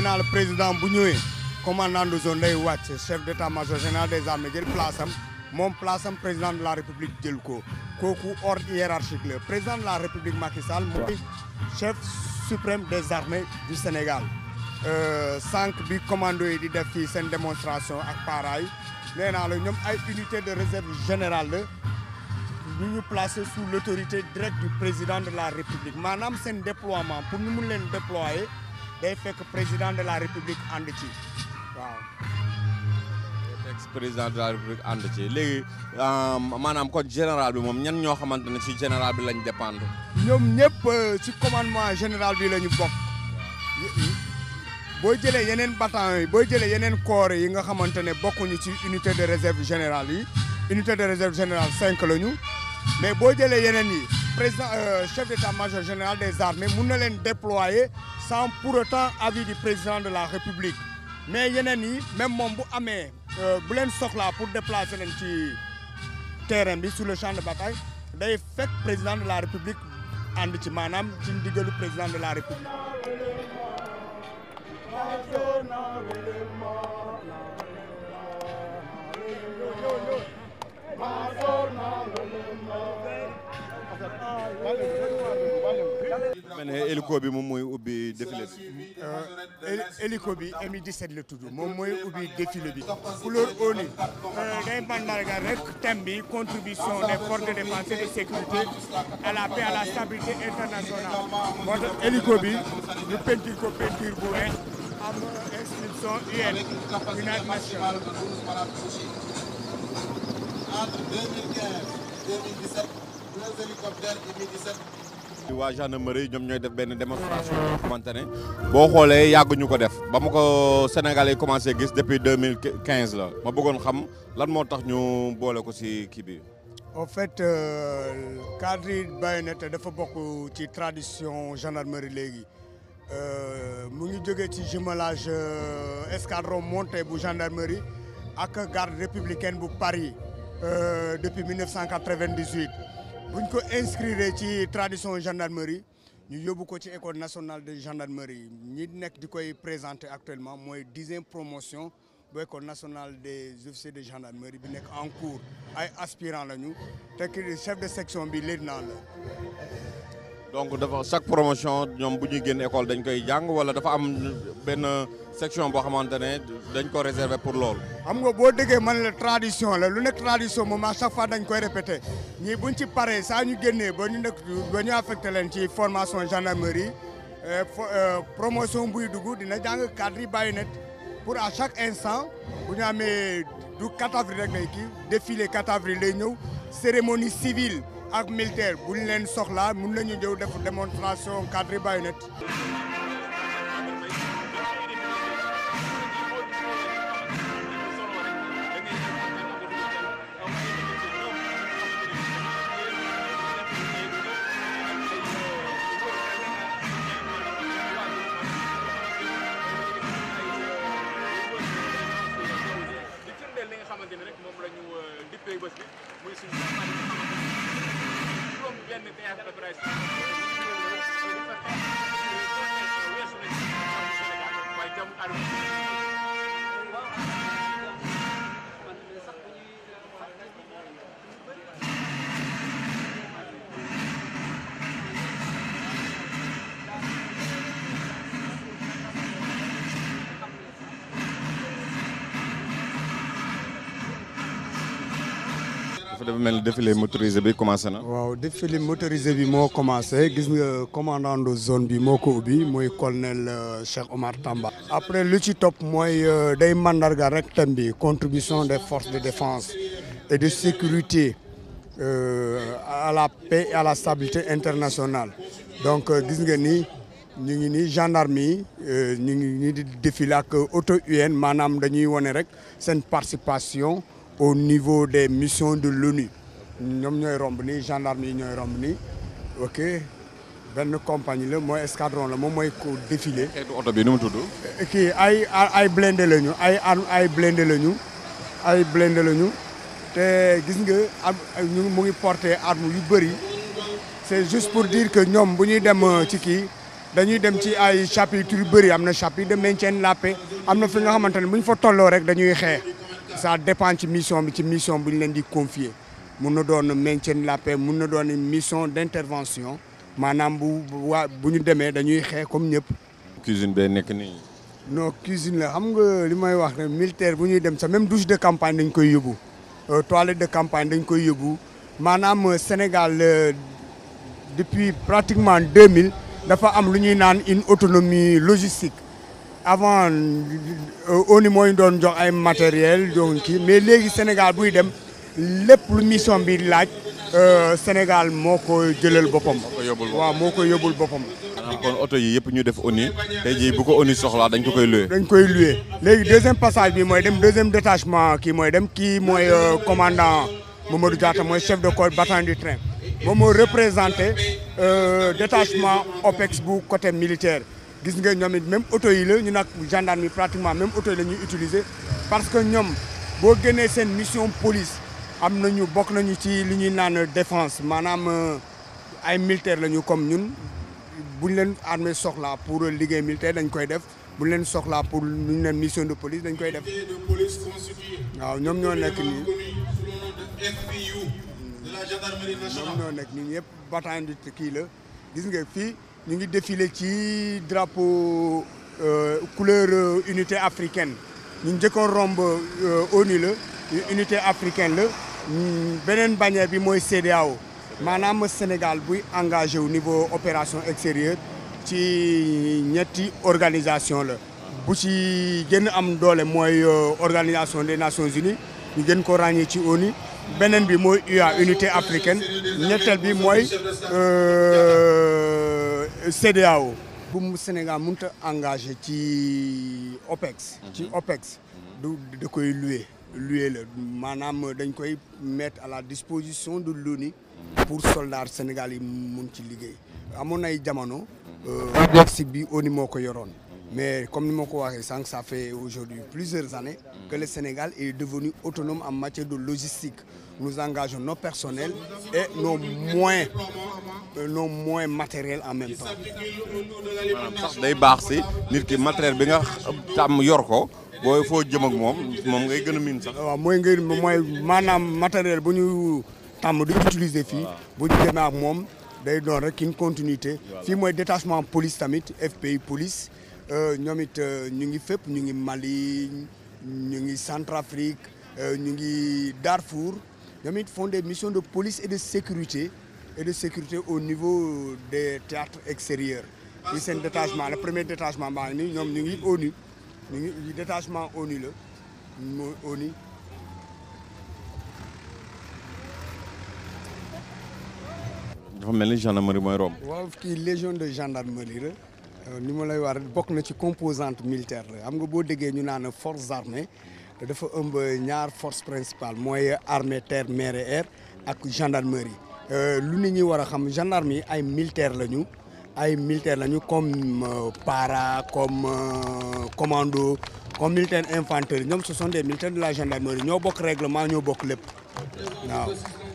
nee naa la président bu ñëwee commandant de zone day wàcc chef d'état-major général des armées jël place am moom place am président de la république jël ko kooku ordre hiérarchique la président de la république Macky Sall mooy chef suprême des armées du Sénégal sànq bi commando yi di def fii seen démonstration ak para yi nee naa la ñoom ay unité de réserve générale la ñu ñu placé sous l'autorité directe du président de la république maanaam seen déploiement pour ñu mun leen déployer day fekk président de la république ànd ci waaw. ex président de la république ànd ci léegi maanaam kon général bi moom ñan ñoo xamante ne ci général bi lañ dépendre. ñoom ñëpp ci commandement général bi la ñu bokk boo jëlee yeneen bataillon yi boo jëlee yeneen corps yi nga xamante ne bokkuñu ci unité de réserve générale yi unité de réserve générale cinq la ñu mais boo jëlee yeneen yi président chef d'état-major général des armées mun na leen déployer sans pour autant avis du président de la république mais yeneen yi même moom bu amee bu leen soxlaa pour déplacer leen ci terrain bi sur le champ de bataille day fekk président de la république ànd ci maanaam ci ndigalu président de la république mel ne hélico bi moom mooy ubbi défilé bi. hélico bi Mi-17 la tudd moom mooy ubbi défilé bi couleur ONU day mandarga rek thème bi contribution des forces de défense et de sécurité à la paix à la stabilité internationale moo tax hélico bi ñu peinture ko peinture bu weex am inscription UN United Nations entre 2015 2017 deux hélicoptères Mi-17 waa gendarmerie ñoom ñooy def benn démonstration boo xamante ne boo xoolee yàgg ñu ko def ba ma ko Sénégalais yi commencé gis depuis 2015 la ma bëggoon xam lan moo tax ñu boole ko ci kii bi. en fait cadre baïonnette dafa bokk ci tradition gendarmerie léegi mu ngi jógee ci jumelage escadron monté bu gendarmerie ak garde républicaine bu Paris depuis 1998 buñ ko inscrire ci tradition gendarmerie ñu yóbbu ko ci école nationale de gendarmerie ñi nekk di koy présenter actuellement mooy dixième promotion bu école nationale des officiers de gendarmerie bi nekk en cours ay aspirants lañu te ki chef de section bi lieutenant la. donc dafa chaque promotion ñoom bu ñuy génn école dañ koy jàng wala dafa am benn section boo xamante ne dañ ko réserver pour loolu. xam nga boo déggee man la tradition la lu nekk tradition moom à chaque fois dañ koy répété ñii buñ ci paree saa ñu génnee ba ñu nekk ba ñu affecté leen ci formation gendarmerie promotion buy dugg dina jàng cadre yi baïonnette pour à chaque instant bu ñu amee du 4 avril rek lay kii défilé 4 avril lay ñëw cérémonie civile ak militaire bu ñu leen soxlaa mun nañu ñëw def démonstration cadre yi baïonnette dafa mel ni défilé motorisé bi commencé na. waaw défilé motorisé bi moo commencé gis nga commandant de zone bi moo ko ubbi mooy colonel Cheikh Omar Tamba. après lu ci topp mooy day mandarga rek thème bi contribution des forces de défense et de sécurité à la paix et à la stabilité internationale donc gis nga ni ñu ngi ni gendarme yi ñu ngi ni di défilé ak auto UN maanaam dañuy wane rek seen participation. au niveau des missions de l'ONU ñoom ñooy romb nii gendarme yi ñooy romb nii ok benn compagnie la mooy escadron la moom mooy ko défilé. xeetu oto bi nu mu tudd. kii ay ay blindé la ñu ay ay blindé la ñu ay blindé la ñu te gis nga am ñu mu ngi porté arme yu bëri c'est juste pour dire que ñoom bu ñuy dem ci kii dañuy dem ci ay chapitre yu bëri am na chapitre de maintien de la paix am na fi nga xamante ne bu ñu fa tolloo rek dañuy xeex ça dépend ci mission bi ci mission bu ñu leen di confier mun na doon maintien de la paix mun na doon mission d'intervention maanaam bu waa bu ñu demee dañuy xeex comme ñëpp. cuisine bee nekk nii. non cuisine la xam nga li may wax ne militaire bu ñuy dem sax même douche de campagne dañ koy yóbbu toilette de campagne dañ koy yóbbu maanaam Sénégal depuis pratiquement 2000 dafa am lu ñuy naan une autonomie logistique avant ONU mooy doon jox ay matériel donc kii mais léegi Sénégal buy dem lépp lu mission bi laaj Sénégal moo ko jëlal boppam. ko yóbbul boppam. waaw moo ko yóbbul boppam. maanaam kon oto yi yëpp ñu def ONU tey jii bu ko ONU soxlaa dañ ko koy loué. dañ koy loué léegi deuxième passage bi mooy dem deuxième détachement kii mooy dem kii mooy commandant Mamadou Diatta mooy chef de corps bataillon du train moom moo représenté détachement OPEX bu côté militaire gis nga ñoom it même oto yi la ñu nag gendarme yi pratiquement même oto yi la ñuy utiliser parce que ñoom boo génnee seen mission police am nañu bokk nañu ci li ñuy naan défense maanaam ay militaire la ñu comme ñun bu ñu leen armée soxlaa pour liggéey militaire dañ koy def bu ñu leen soxlaa pour lu ñu leen mission de police dañ koy def de police constitué waaw ñoom ñoo nekk nii connu sous le nom de FPU de la gendarmerie ñoom nationale. ñoo nekk nii ñëpp bataillon du kii la gis nga fii ñu ngi défilé ci drapeau euh, couleur euh, unité africaine ñu njëkkoon romb euh, ONU la unité africaine la mm, beneen bannière bi mooy CEDEAO maanaam Sénégal buy engagé au niveau opération extérieure ci ñetti organisation la bu ci gën a am doole mooy euh, organisation des nations unies ñu gën ko ràññee ci ONU beneen bi mooy UA unité africaine ñetteel bi mooy euh, CEDEAO bu mu Sénégal mënut a engagé ci OPEX ci OPEX du da koy loué loué la maanaam dañ koy mettre à la disposition de l'ONU pour soldats Sénégal yi mun ci liggéey amoon ay jamono OPEX bi ONU moo ko yoroon mais comme ni ma ko waxee sànq ça fait aujourd'hui plusieurs années que le Sénégal est devenu autonome en matière de logistique nous engageons nos personnels et nos moyens euh, nos moyens matériels en même temps maanaam sax day baax si nit ki matériel bi nga tàmm yor ko booy foo jëm ak moom moom ngay gën a miin sax. waaw mooy ngeen mooy maanaam matériel bu ñu tàmm di utiliser fii bu ñu demee ak moom day doon rek une continuité fii mooy détachement police tamit FPI police euh, ñoom it euh, ñu ngi fépp ñu ngi Mali ñu ngi Centrafrique euh, ñu ngi Darfour ñoom it font des missions de police et de sécurité et de sécurité au niveau des théâtres extérieurs fii seen détachement le premier détachement baa ngi nii ñoom ñu ngi ONU ñu ngi détachement ONU la mooy ONU dafa mel ni gendarmerie mooy romb. waaw kii légion de gendarmerie la ni ma lay war bokk na ci composante militaire la xam nga boo déggee ñu naan forces armées dafa ëmb ñaar force principale mooy armée terre mer et air ak gendarmerie lu nit ñi war a xam gendarme yi ay militaire lañu ay militaire lañu comme euh, para comme euh, commando comme militaire infanterie ñoom ce sont des militaires de la gendarmerie ñoo bokk règlement ñoo bokk lépp waaw.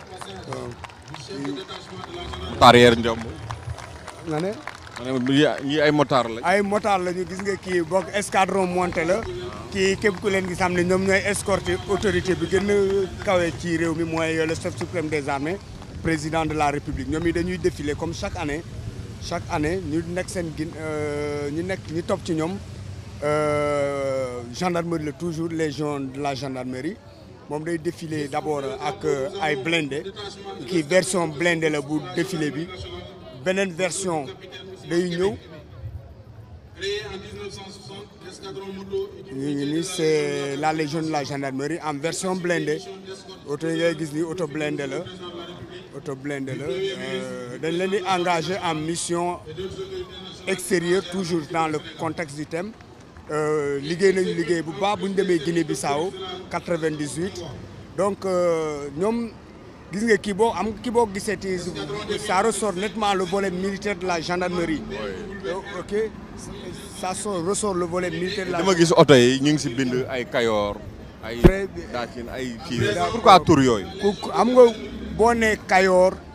arrière njomb. nga ne. maanaam yi ay motard la. ay motard la ñu gis nga kii bokk escadron monté la kii képp ku leen gis xam ne ñoom ñooy escorter autorité bi gën a kawe ci réew mi mooy le chef suprême des armées président de la république ñoom yi dañuy défiler comme chaque année chaque année ñu nekk seen gin ñu nekk ñu topp ci ñoom gendarmerie la toujours légion de la gendarmerie moom day défiler d'abord ak ay blindé kii version blindé la bu défilé bi beneen version day ñëw Créé en 1960, l'escadron moto ñu ngi nii c'est la légion de la gendarmerie en version blindée oto yi ngay gis ni oto blindé la oto blindé la euh, dañ leen di engagé en mission extérieure toujours dans le contexte du thème Euh, liggéey nañu liggéey bu baax bu ñu demee Guinée Bissau 98 donc euh, ñoom gis nga kii boo am kii boo gisee ti ça ressort nettement le volet militaire de la gendarmerie Euh, ok ça sort ressort le volet militaire de la dama gis oto yi ñu ngi si bind ay Kayoor ay Très bien. Daakin ay kii pourquoi tur yooyu. ku ku- xam nga boo nee Kayoor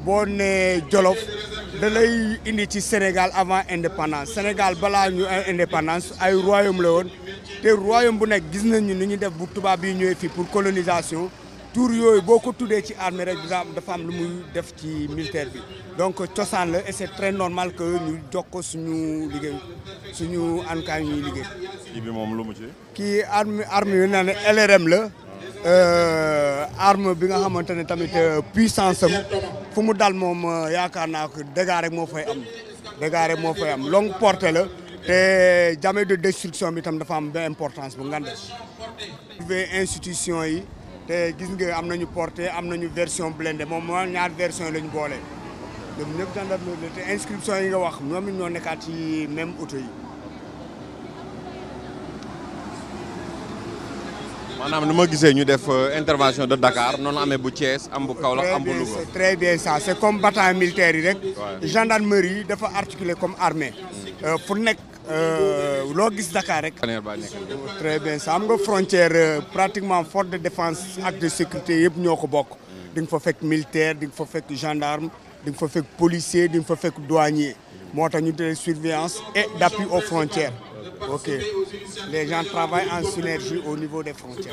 boo nee Jolof da lay indi ci Sénégal avant indépendance Sénégal balaa ñu indépendance ay royaume la woon te royaume bu nekk gis nañu ni ñu def bu tubaab yi ñëwee fii pour colonisation tour yooyu boo ko tuddee ci armée rek dafa am lu muy def ci militaire bi donc cosaan la et c'est très normal que ñu jox ko suñu liggéey suñu ANCAR ñuy liggéey. kii bi moom lu mu ci. kii arme arme yu ne LRM la arme bi nga xamante ne tamit puissance am fu mu dal moom yaakaar naa ko dégâts rek moo fay am dégâts rek moo fay am longue portée la te jamais de destruction bi tam dafa am benn importance bu ngande institution yi te gis nga am nañu portée am nañu version blindée moom moo ñaar version la ñu boole ñoom ñëpp gendarmerie te inscription yi nga wax ñoom it ñoo nekkaat ci même auto yi maanaam ni ma gisee ñu def intervention de Dakar noonu amee bu Thiès am bu Kaolack am bu Louga. c'est très bien ça c'est comme bataillon militaire yi rek. gendarmerie yi dafa articulé comme armée. fu nekk loo gis Dakar rek. très bien ça am nga frontière pratiquement force de défense ak de sécurité yëpp ñoo ko bokk. di nga fa fekk militaire di nga fa fekk gendarme di nga fa fekk policier di nga fa fekk douanier moo tax ñu de surveillance et d'appui aux frontières. Ok. Les gens travaillent en synergie au niveau des frontières.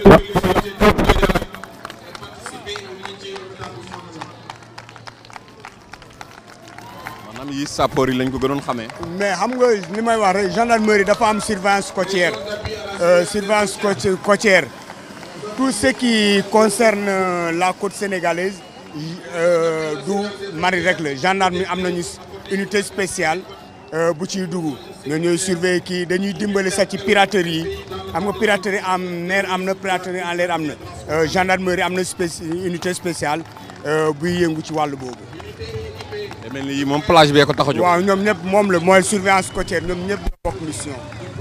maanaam yi sapeur yi lañ ko gënoon xamee. mais xam nga li may wax rek gendarmerie dafa am surveillance côtière surveillance côtière tout ce qui concerne la côte sénégalaise du mari rek la gendarmerie am nañu unité spéciale. bu ciy dugg ñoo ñooy surveiller kii dañuy dimbali sax ci piraterie yi xam nga piraterie en mer am na piraterie en l'air am na gendarmerie am na unité spéciale buy yëngu ci wàllu boobu. te mel ni yii moom plage bee ko tax a jóg. waaw ñoom ñëpp moom la mooy surveillance côtière ñoom ñëpp ñoo bokk mission.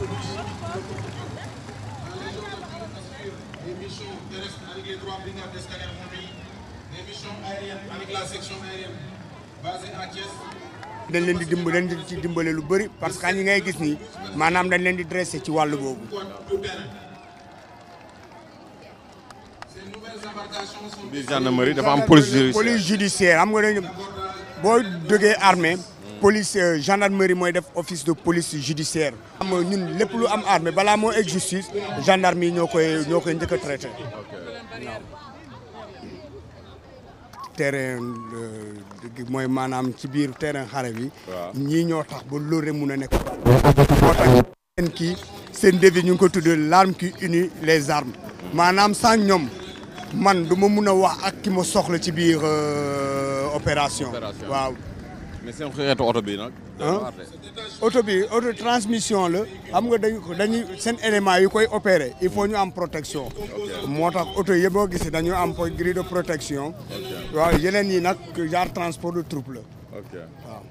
dañ leen di dimbale leen di ci dimbale lu bëri parce que ñi ngay gis nii maanaam dañ leen di dressé ci wàllu boobu. biir gendarmerie dafa am police judiciaire police judiciaire xam nga dañu boo jógee armée police gendarmerie mooy def office de police judiciaire. am ñun lépp lu am armée balaa moo egg justice gendarme yi ñoo koy ñoo koy njëkk a traité. terrain mooy maanaam ci biir terrain xare bi. ñii ñoo tax ba loolu rek mun a nekk. moo tax seen kii seen défi ñu ngi ko tuddee l'arme qui unit les armes. maanaam sans ñoom man du ma mun a wax ak ki ma soxla ci biir opération. waaw. mais seen xeetu oto bi nag. oto bi auto transmission la xam nga dañu dañuy seen élément yi koy opérer il faut ñu am protection. moo tax oto yi boo gisee dañu am grille de protection. waaw yeneen yi nag genre transport de troupe la. ok waaw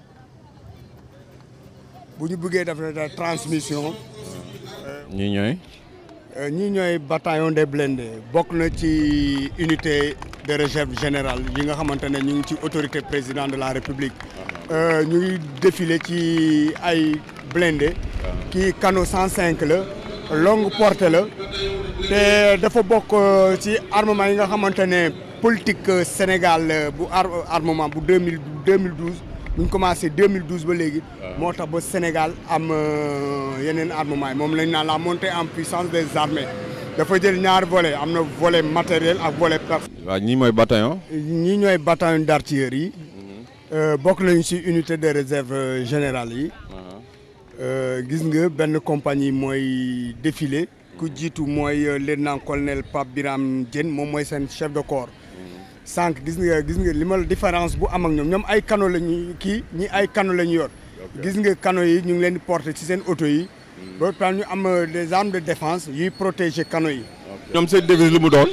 bu ñu bëggee def transmission. ñii ñooy. ñii ñooy bataillon des blindés bokk na ci unité de réserve générale yi nga xamante ne ñu ngi ci autorité président de la république. ñu ngi défilé ci ay blindé kii canot 105 la longue portée la te dafa bokk ci armement yi nga xamante ne politique Sénégal bu armement bu 2000 2012 bu ñu commencé 2012 ba léegi moo tax ba Sénégal am yeneen armement yi moom lañ naan la montée en puissance des armées dafa jël ñaari volet am na volet matériel ak volet personnel. waaw ñii mooy bataillon. ñii ñooy bataillon d'artillerie yi. bokk nañu ci unité de réserve générale yi. gis nga benn compagnie mooy défilé. ku jiitu mooy lieutenant colonel Pape Biram Diène moom mooy seen chef de corps. sànq gis nga gis nga li ma différence bu am ak ñoom ñoom ay canot la ñuy kii ñi ay canot la ñu yor. gis nga canot yi ñu ngi leen di porter ci seen auto yi. ba pare ñu am des armes de défense yuy protéger canot yi. ñoom seen devise lu mu doon.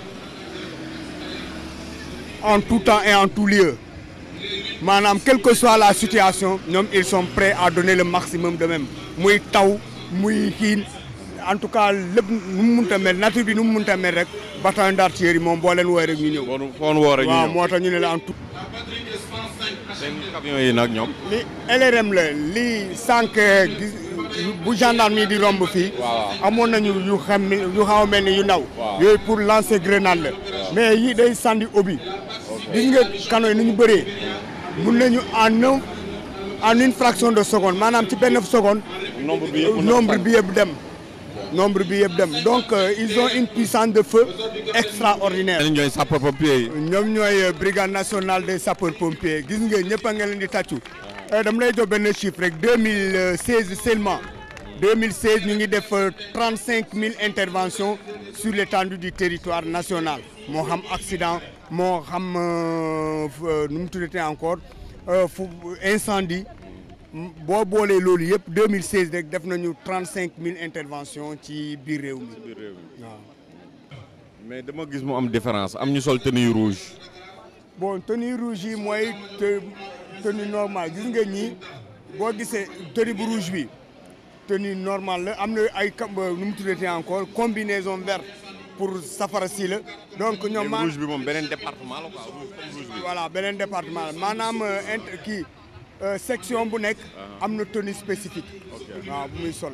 en tout temps et en tout lieu. maanaam quelle que soit la situation ñoom ils sont prêts à donner le maximum de même muy taw muy xiin en tout cas lépp nu mu mënta mel nature bi nu mu mënta mel rek bataillon d'artillerie moom boo leen woowee rek ñu ñëw. bon foon woo rek ñu waaw ñëw moo tax ñu ne la en tout. seen camion yi nag ñoom. li LRM la li sànq gis bu gendarme yi di romb fii. waaw. amoon nañu yu xam yu xaw a mel ni yu ndaw. waaw. yooyu pour lancer grenade la. mais yii day sandi obi. gis nga kano yi ni ñu bëree. mun nañu en un en une fraction de seconde maanaam ci benn seconde nombre bi yëpp nombre bi yëpp dem nombre bi yëpp dem donc euh, ils ont une puissance de feu extraordinaire ñooy ñooy sapeur pompier yi. ñoom ñooy brigade nationale des sapeurs pompiers gis nga ñëpp a nga leen di tàccu dama lay jox benn chiffre rek 2016 seulement 2016 ñu ngi def 35 000 interventions sur l'étendue du territoire national moo xam accident moo xam nu mu tuddati encore fu incendie boo boolee loolu yëpp 2016 rek def nañu 35 000 interventions ci biir réew mi waaw. mais dama gis mu am différence am ñu sol tenue rouge. bon tenue rouge yi mooy te tenue normale gis nga ñii boo gisee tenue bu rouge bi tenue normale la am na ay kam nu mu tuddati encore combinaison verte pour safara si la donc ñoom mais rouge bi moom beneen département la quoi rouge comme rouge bi. voilà beneen département la maanaam int kii section bu nekk am na tenue spécifique waaw bu muy sol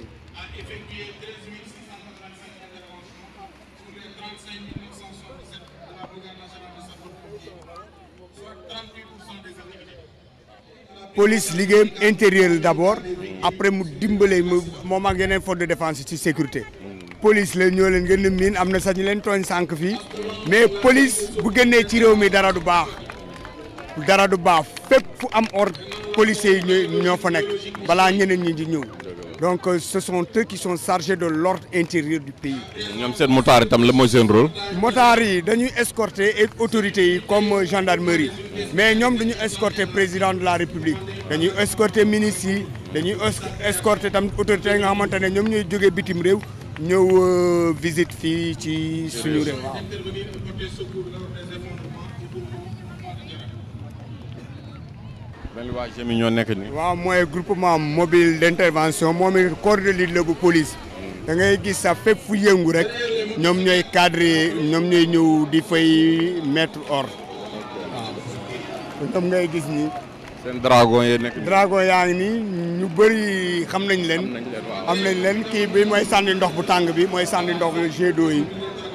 police liggéeyam intérieur d'abord après mu dimbale mu moom ak yeneen force de défense ci sécurité police la ñoo leen gën a miin am na sax ñu leen tooñ sànq fii mais police bu génnee ci réew mi dara du baax dara du baax fépp fu am ordre policiers yi ñoo ñoo fa nekk balaa ñeneen ñi di ñëw donc ce sont eux qui sont chargés de l'ordre intérieur du pays. ñoom seen motaar itam la mooy seen rôle. motards yi dañuy escorter et autorités yi comme gendarmerie mais ñoom dañuy escorter président de la république dañuy escorter ministres yi dañuy escorter tam autorités yi nga xamante ne ñoom ñooy jógee bitim réew ñëw visite fii ci suñu réew waaw. benn waa GMI ñoo nekk nii. waaw mooy groupement mobile d'intervention moom it corps de lutte la bu police da ngay gis sax fépp fu yëngu rek ñoom ñooy cadre ñoom ñooy ñëw di fay mettre ordre waaw ñoom ngay gis ni seen dragon yee nekk nii. dragon yaa ngi nii ñu bëri xam nañ leen nañ leen waaw. am nañ leen kii bi mooy sànni ndox bu tàng bi mooy sànni ndox jet d'eau yi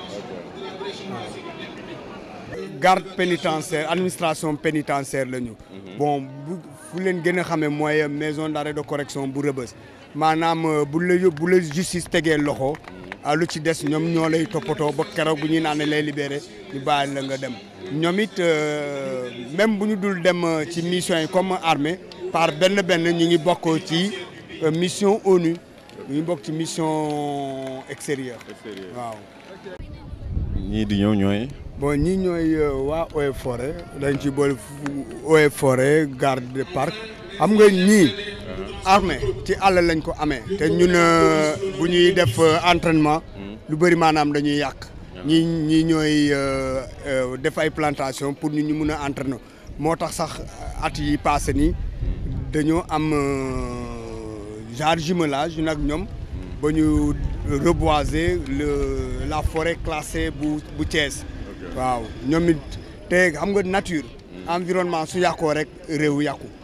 garde pénitentiaire administration pénitentiaire la ñu bon bu fu leen gën a xamee mooy maison d'arrêt de correction bu rëbës maanaam bu la yób- bu la justice tegee loxo ah lu ci des ñoom ñoo lay toppatoo ba keroog bu ñuy naan lay libéré ñu bàyyi la nga dem ñoom it euh, même bu ñu dul dem euh, ci mission yi comme armée par benn benn ñu ngi bokk ci euh, mission ONU ñu ngi bokk ci mission extérieure waaw ñii di ñëw ñooy. bon ñii ñooy waa Eaux et Forêts dañ ci boole Eaux et Forêts garde de parc xam nga ñii armée ci àll lañ ko amee te ñun euh, bu ñuy def euh, entraînement lu bëri maanaam dañuy yàq ñii ñii ñooy euh, euh, def ay plantation pour ñu ñu mun a entraîner moo tax sax at yi passé nii dañoo am euh, genre jumelage nag ñoom ba ñu reboiser le la forêt classée bu bu Thiès waaw ñoom it te xam nga nature environnement su yàqoo rek réew yàqu